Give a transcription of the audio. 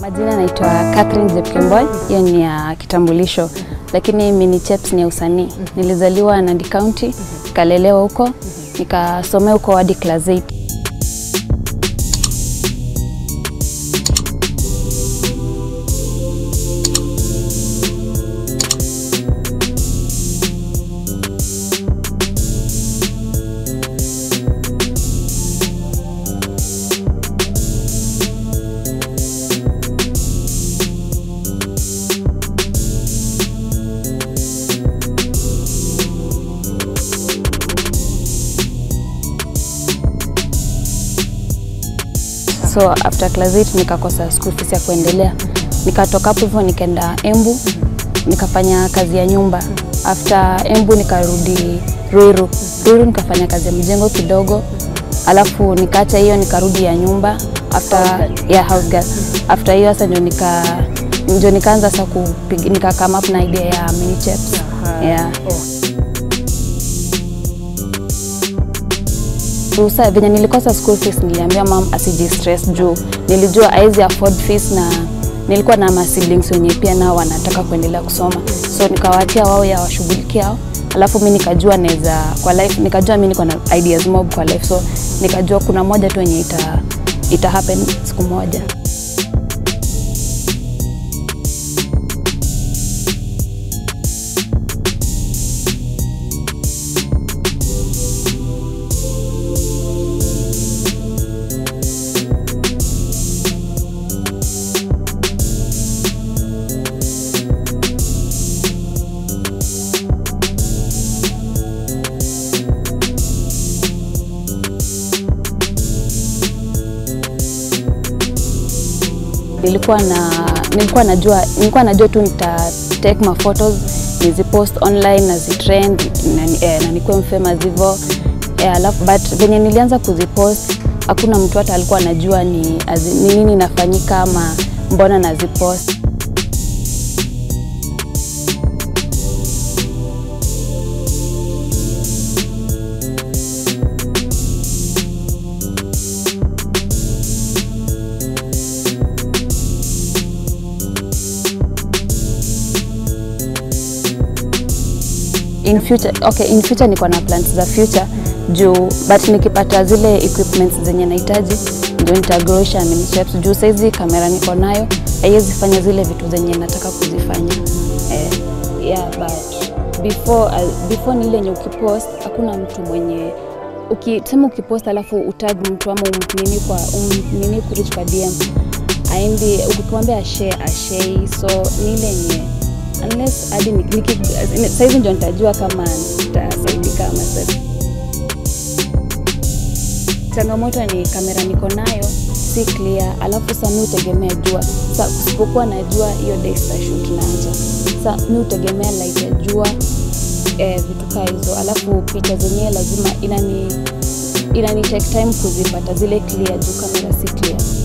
Majina naitwa Catherine Jepkemboi, hiyo ni ya kitambulisho, lakini mini Cheps ni ya usanii. Nilizaliwa Nandi County, nikalelewa huko, nikasomea huko hadi class 8. So after class 8 nikakosa school fees ya kuendelea, nikatoka hapo hivyo nikaenda Embu nikafanya kazi ya nyumba. After Embu nikarudi Ruiru. Ruiru nikafanya kazi ya mjengo kidogo, alafu nikaacha hiyo nikarudi ya nyumba after ya house girl. After hiyo sasa ndio nika ndio nikaanza sasa kupiga nika come up na idea ya mini Cheps. Yeah. Ruhusa venye nilikosa school fees, niliambia mam asiji stress juu nilijua haizi afford fees na nilikuwa na ma siblings wenye pia nao wanataka kuendelea kusoma, so nikawaachia wao ya washughulikia hao, alafu mi nikajua naweza kwa life, nikajua mi niko na ideas mob kwa life, so nikajua kuna moja tu yenye ita, ita happen siku moja. nilikuwa na nilikuwa najua nilikuwa najua tu nita take my photos nizipost online na zitrend na, eh, na nikuwe famous hivyo eh, alafu but venye nilianza kuzipost hakuna mtu hata alikuwa anajua ni azi- ni nini inafanyika ama mbona nazipost in future okay, in future niko na plans za future juu but nikipata zile equipments zenye nahitaji ndio nitagrowsha mini Cheps juu saizi kamera niko nayo haiwezi fanya zile vitu zenye nataka kuzifanya eh, yeah, but before, uh, before ni ile yenye ukipost hakuna mtu mwenye ukisema ukipost alafu utag mtu ama um, nini kwa um, nini kurich kwa DM aendi ukimwambia ashare ashare so ni ile yenye unless hadi ni- niki- saizi ndio nitajua kama nitasaidika ama sasa changamoto ni kamera niko nayo si clear, alafu sasa mi utegemea jua. Sasa kusipokuwa na jua, hiyo day shoot naanza. Sasa mi utegemea light ya jua eh, vitu kaa hizo, alafu picha zenyewe lazima inani inani take time kuzipata zile clear juu kamera si clear.